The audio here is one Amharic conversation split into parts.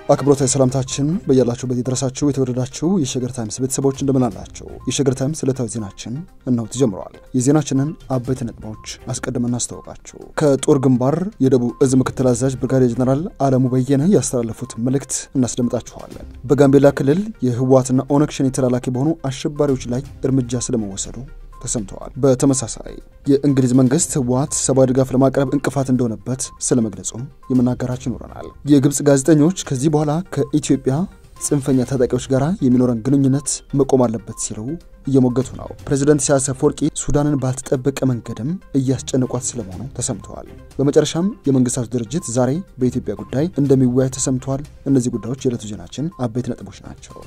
አክብሮታዊ ሰላምታችን በያላችሁበት የደረሳችሁ የተወደዳችሁ የሸገር ታይምስ ቤተሰቦች እንደምናላችሁ። የሸገር ታይምስ ዕለታዊ ዜናችን እነሆ ተጀምረዋል። የዜናችንን አበይት ነጥቦች አስቀድመን እናስታውቃችሁ። ከጦር ግንባር የደቡብ እዝ ምክትል አዛዥ ብርጋዴር ጀነራል አለሙ በየነ ያስተላለፉት መልእክት እናስደምጣችኋለን። በጋምቤላ ክልል የህወሓትና ኦነግ ሸኔ ተላላኪ በሆኑ አሸባሪዎች ላይ እርምጃ ስለመወሰዱ ተሰምተዋል። በተመሳሳይ የእንግሊዝ መንግስት ህወሓት ሰብአዊ ድጋፍ ለማቅረብ እንቅፋት እንደሆነበት ስለመግለጹም የምናገራችሁ ይኖረናል። የግብፅ ጋዜጠኞች ከዚህ በኋላ ከኢትዮጵያ ጽንፈኛ ታጣቂዎች ጋር የሚኖረን ግንኙነት መቆም አለበት ሲሉ እየሞገቱ ነው። ፕሬዚደንት ኢሳያስ አፈወርቂ ሱዳንን ባልተጠበቀ መንገድም እያስጨነቋት ስለመሆኑ ተሰምተዋል። በመጨረሻም የመንግስታቱ ድርጅት ዛሬ በኢትዮጵያ ጉዳይ እንደሚወያይ ተሰምተዋል። እነዚህ ጉዳዮች የዕለቱ ዜናችን አበይት ነጥቦች ናቸው።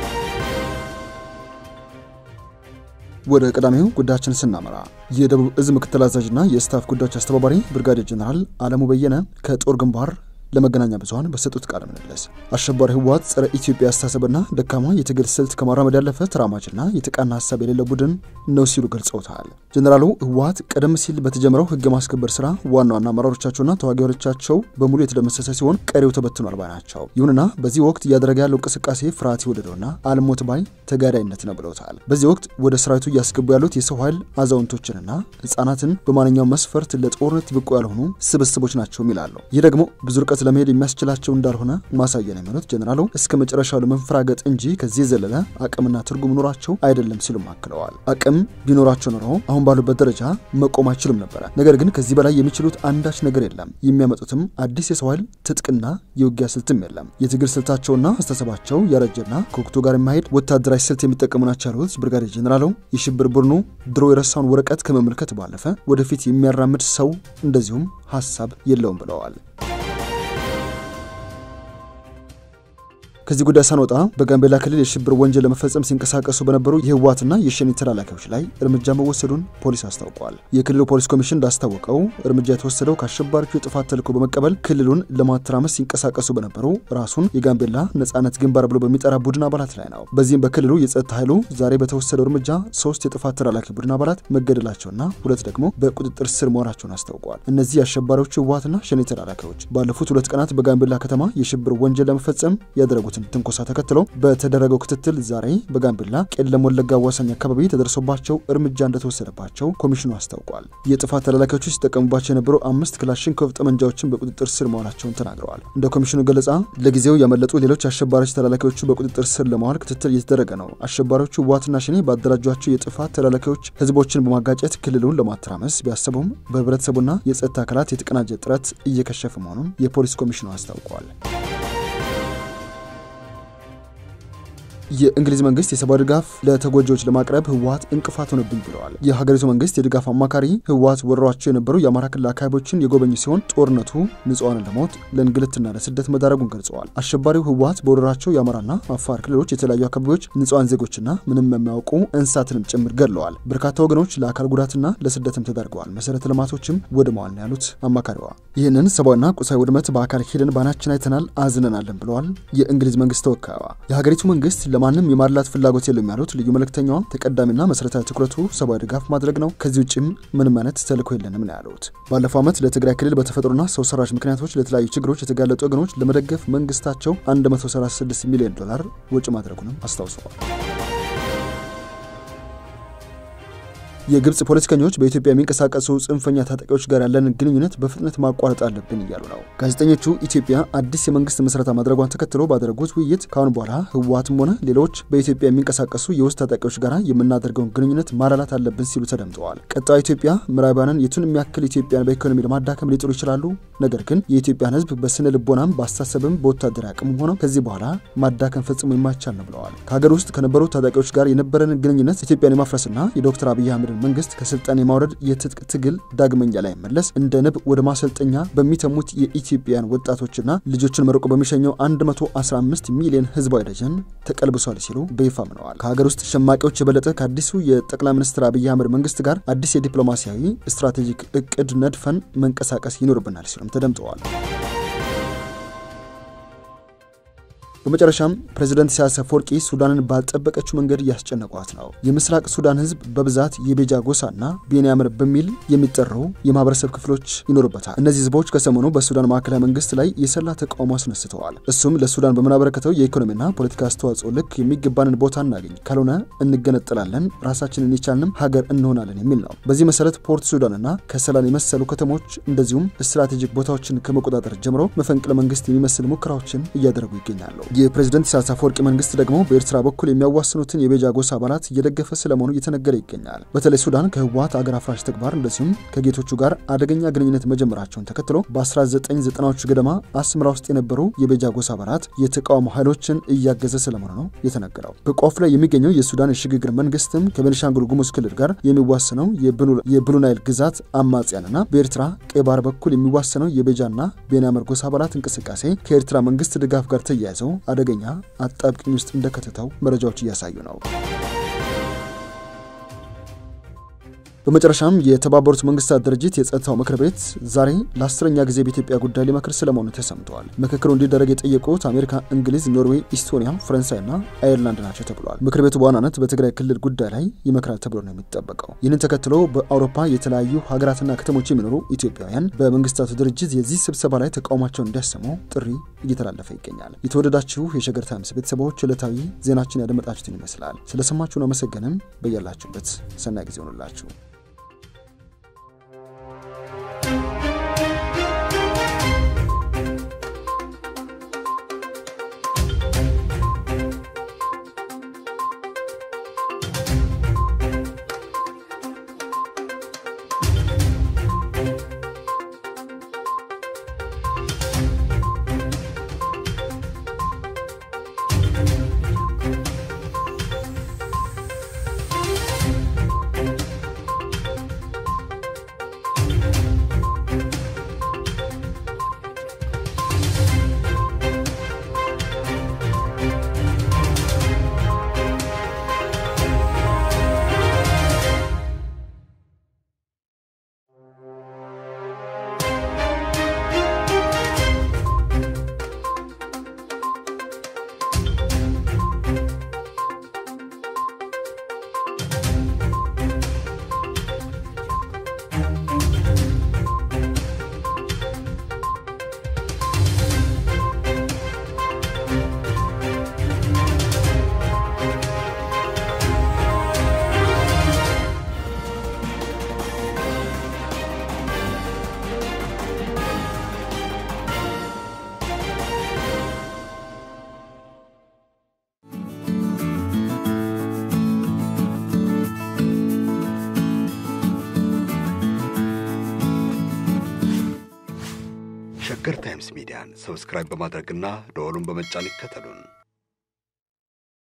ወደ ቀዳሚው ጉዳያችን ስናመራ የደቡብ እዝ ምክትል አዛዥና የስታፍ ጉዳዮች አስተባባሪ ብርጋዴር ጀነራል አለሙ በየነ ከጦር ግንባር ለመገናኛ ብዙኃን በሰጡት ቃለ ምልልስ አሸባሪ ህወሓት ጸረ ኢትዮጵያ አስተሳሰብና ደካማ የትግል ስልት ከማራመድ ያለፈ ተራማጅና የተቃና ሀሳብ የሌለው ቡድን ነው ሲሉ ገልጸውታል። ጀኔራሉ ህወሓት ቀደም ሲል በተጀመረው ህግ ማስከበር ስራ ዋና ዋና አመራሮቻቸውና ተዋጊዎቻቸው በሙሉ የተደመሰሰ ሲሆን ቀሪው ተበትኗል ባይ ናቸው። ይሁንና በዚህ ወቅት እያደረገ ያለው እንቅስቃሴ ፍርሃት የወለደውና አልሞት ባይ ተጋዳይነት ነው ብለውታል። በዚህ ወቅት ወደ ሰራዊቱ እያስገቡ ያሉት የሰው ኃይል አዛውንቶችንና ህጻናትን በማንኛውም መስፈርት ለጦርነት ብቁ ያልሆኑ ስብስቦች ናቸው ይላሉ። ይህ ደግሞ ብዙ ርቀት ለመሄድ የሚያስችላቸው እንዳልሆነ ማሳያ ነው የሚሉት ጀኔራሉ እስከ መጨረሻው ለመንፈራገጥ እንጂ ከዚህ የዘለለ አቅምና ትርጉም ኖሯቸው አይደለም ሲሉም አክለዋል። አቅም ቢኖራቸው ኖሮ አሁን ባሉበት ደረጃ መቆም አይችሉም ነበረ። ነገር ግን ከዚህ በላይ የሚችሉት አንዳች ነገር የለም። የሚያመጡትም አዲስ የሰው ኃይል ትጥቅና የውጊያ ስልትም የለም። የትግል ስልታቸውና አስተሳሰባቸው ያረጀና ከወቅቱ ጋር የማሄድ ወታደራዊ ስልት የሚጠቀሙ ናቸው ያሉት ብርጋዴር ጀኔራሉ የሽብር ቡድኑ ድሮ የረሳውን ወረቀት ከመመልከት ባለፈ ወደፊት የሚያራምድ ሰው እንደዚሁም ሀሳብ የለውም ብለዋል። ከዚህ ጉዳይ ሳንወጣ በጋምቤላ ክልል የሽብር ወንጀል ለመፈጸም ሲንቀሳቀሱ በነበሩ የህወሓትና የሸኔ ተላላኪዎች ላይ እርምጃ መወሰዱን ፖሊስ አስታውቋል። የክልሉ ፖሊስ ኮሚሽን እንዳስታወቀው እርምጃ የተወሰደው ከአሸባሪዎቹ የጥፋት ተልዕኮ በመቀበል ክልሉን ለማተራመስ ሲንቀሳቀሱ በነበሩ ራሱን የጋምቤላ ነጻነት ግንባር ብሎ በሚጠራ ቡድን አባላት ላይ ነው። በዚህም በክልሉ የጸጥታ ኃይሉ ዛሬ በተወሰደው እርምጃ ሶስት የጥፋት ተላላኪ ቡድን አባላት መገደላቸውና ሁለት ደግሞ በቁጥጥር ስር መሆናቸውን አስታውቋል። እነዚህ የአሸባሪዎቹ ህወሓትና ሸኔ ተላላኪዎች ባለፉት ሁለት ቀናት በጋምቤላ ከተማ የሽብር ወንጀል ለመፈጸም ያደረጉት ትንኮሳ ተከትሎ በተደረገው ክትትል ዛሬ በጋምቤላ ቄለም ወለጋ አዋሳኝ አካባቢ ተደርሶባቸው እርምጃ እንደተወሰደባቸው ኮሚሽኑ አስታውቋል። የጥፋት ተላላኪዎቹ ሲጠቀሙባቸው የነበሩ አምስት ክላሽንኮቭ ጠመንጃዎችን በቁጥጥር ስር መዋላቸውን ተናግረዋል። እንደ ኮሚሽኑ ገለጻ ለጊዜው ያመለጡ ሌሎች አሸባሪዎች ተላላኪዎቹ በቁጥጥር ስር ለማዋል ክትትል እየተደረገ ነው። አሸባሪዎቹ ህወሓትና ሸኔ ባደራጇቸው የጥፋት ተላላኪዎች ህዝቦችን በማጋጨት ክልሉን ለማተራመስ ቢያሰቡም በህብረተሰቡና የጸጥታ አካላት የተቀናጀ ጥረት እየከሸፈ መሆኑን የፖሊስ ኮሚሽኑ አስታውቋል። የእንግሊዝ መንግስት የሰብአዊ ድጋፍ ለተጎጂዎች ለማቅረብ ህወሓት እንቅፋት ሆነብኝ ብለዋል። የሀገሪቱ መንግስት የድጋፍ አማካሪ ህወሓት ወረሯቸው የነበሩ የአማራ ክልል አካባቢዎችን የጎበኙ ሲሆን ጦርነቱ ንጹሐንን ለሞት ለእንግልትና ለስደት መዳረጉን ገልጸዋል። አሸባሪው ህወሓት በወረራቸው የአማራና አፋር ክልሎች የተለያዩ አካባቢዎች ንጹሐን ዜጎችና ምንም የማያውቁ እንስሳትንም ጭምር ገድለዋል። በርካታ ወገኖች ለአካል ጉዳትና ለስደትም ተዳርገዋል። መሰረተ ልማቶችም ወድመዋል ነው ያሉት አማካሪዋ። ይህንን ሰብአዊና ቁሳዊ ውድመት በአካል ሄደን ባናችን አይተናል፣ አዝነናለን ብለዋል የእንግሊዝ መንግስት ተወካይዋ። የሀገሪቱ መንግስት ለማንም የማድላት ፍላጎት የለም ያሉት ልዩ መልእክተኛዋ ተቀዳሚና መሰረታዊ ትኩረቱ ሰብአዊ ድጋፍ ማድረግ ነው፣ ከዚህ ውጭም ምንም አይነት ተልዕኮ የለንም ነው ያሉት። ባለፈው ዓመት ለትግራይ ክልል በተፈጥሮና ሰው ሰራሽ ምክንያቶች ለተለያዩ ችግሮች የተጋለጡ ወገኖች ለመደገፍ መንግስታቸው 136 ሚሊዮን ዶላር ወጪ ማድረጉንም አስታውሰዋል። የግብጽ ፖለቲከኞች በኢትዮጵያ የሚንቀሳቀሱ ጽንፈኛ ታጣቂዎች ጋር ያለንን ግንኙነት በፍጥነት ማቋረጥ አለብን እያሉ ነው። ጋዜጠኞቹ ኢትዮጵያ አዲስ የመንግስት ምስረታ ማድረጓን ተከትሎ ባደረጉት ውይይት ከአሁን በኋላ ህወሓትም ሆነ ሌሎች በኢትዮጵያ የሚንቀሳቀሱ የውስጥ ታጣቂዎች ጋር የምናደርገውን ግንኙነት ማላላት አለብን ሲሉ ተደምጠዋል። ቀጣዩ ኢትዮጵያ ምዕራባውያንን የቱን የሚያክል ኢትዮጵያን በኢኮኖሚ ለማዳከም ሊጥሩ ይችላሉ። ነገር ግን የኢትዮጵያን ህዝብ በስነ ልቦናም በአስተሳሰብም በወታደራዊ አቅም ሆነው ከዚህ በኋላ ማዳከም ፈጽሞ የማይቻል ነው ብለዋል። ከሀገር ውስጥ ከነበሩ ታጣቂዎች ጋር የነበረን ግንኙነት ኢትዮጵያን የማፍረስና የዶክተር አብይ አህመድ መንግስት ከስልጣን የማውረድ የትጥቅ ትግል ዳግመኛ ላይ መለስ እንደ ንብ ወደ ማሰልጠኛ በሚተሙት የኢትዮጵያን ወጣቶችና ልጆችን መርቆ በሚሸኘው 115 ሚሊዮን ህዝባዊ ደጀን ተቀልብሷል ሲሉ በይፋ አምነዋል። ከሀገር ውስጥ ሸማቂዎች የበለጠ ከአዲሱ የጠቅላይ ሚኒስትር አብይ አህመድ መንግስት ጋር አዲስ የዲፕሎማሲያዊ ስትራቴጂክ እቅድ ነድፈን መንቀሳቀስ ይኖርብናል ሲሉም ተደምጠዋል። በመጨረሻም ፕሬዚደንት ኢሳያስ አፈወርቂ ሱዳንን ባልጠበቀችው መንገድ እያስጨነቋት ነው። የምስራቅ ሱዳን ህዝብ በብዛት የቤጃ ጎሳና ቤንያምር በሚል የሚጠሩ የማህበረሰብ ክፍሎች ይኖሩበታል። እነዚህ ህዝቦች ከሰሞኑ በሱዳን ማዕከላዊ መንግስት ላይ የሰላ ተቃውሞ አስነስተዋል። እሱም ለሱዳን በምናበረከተው የኢኮኖሚና ፖለቲካ አስተዋጽኦ ልክ የሚገባንን ቦታ እናገኝ፣ ካልሆነ እንገነጠላለን፣ ራሳችንን የቻልንም ሀገር እንሆናለን የሚል ነው። በዚህ መሰረት ፖርት ሱዳንና ከሰላን የመሰሉ ከተሞች እንደዚሁም ስትራቴጂክ ቦታዎችን ከመቆጣጠር ጀምሮ መፈንቅለ መንግስት የሚመስል ሙከራዎችን እያደረጉ ይገኛሉ። የፕሬዚደንት ኢሳያስ አፈወርቂ መንግስት ደግሞ በኤርትራ በኩል የሚያዋስኑትን የቤጃ ጎሳ አባላት እየደገፈ ስለመሆኑ እየተነገረ ይገኛል። በተለይ ሱዳን ከህወሀት አገር አፍራሽ ተግባር እንደዚሁም ከጌቶቹ ጋር አደገኛ ግንኙነት መጀመራቸውን ተከትሎ በ1990ዎቹ ገደማ አስመራ ውስጥ የነበሩ የቤጃ ጎሳ አባላት የተቃውሞ ኃይሎችን እያገዘ ስለመሆኑ ነው የተነገረው። በቆፍ ላይ የሚገኘው የሱዳን የሽግግር መንግስትም ከቤኒሻንጉል ጉሙዝ ክልል ጋር የሚዋሰነው የብሉ ናይል ግዛት አማጽያንና በኤርትራ ቀይ ባህር በኩል የሚዋሰነው የቤጃና ቤንያምር ጎሳ አባላት እንቅስቃሴ ከኤርትራ መንግስት ድጋፍ ጋር ተያይዘው አደገኛ አጣብቅኝ ውስጥ እንደከተተው መረጃዎች እያሳዩ ነው። በመጨረሻም የተባበሩት መንግስታት ድርጅት የጸጥታው ምክር ቤት ዛሬ ለአስረኛ ጊዜ በኢትዮጵያ ጉዳይ ሊመክር ስለመሆኑ ተሰምተዋል። ምክክሩ እንዲደረግ የጠየቁት አሜሪካ፣ እንግሊዝ፣ ኖርዌይ፣ ኢስቶኒያ፣ ፈረንሳይና አየርላንድ ናቸው ተብሏል። ምክር ቤቱ በዋናነት በትግራይ ክልል ጉዳይ ላይ ይመክራል ተብሎ ነው የሚጠበቀው። ይህንን ተከትሎ በአውሮፓ የተለያዩ ሀገራትና ከተሞች የሚኖሩ ኢትዮጵያውያን በመንግስታቱ ድርጅት የዚህ ስብሰባ ላይ ተቃውሟቸውን እንዲያሰሙ ጥሪ እየተላለፈ ይገኛል። የተወደዳችሁ የሸገር ታይምስ ቤተሰቦች ዕለታዊ ዜናችን ያደመጣችሁትን ይመስላል። ስለሰማችሁን አመሰገንም። በያላችሁበት ሰናይ ጊዜ ሆኑላችሁ። ሸገር ታይምስ ሚዲያን ሰብስክራይብ በማድረግና ደወሉን በመጫን ይከተሉን።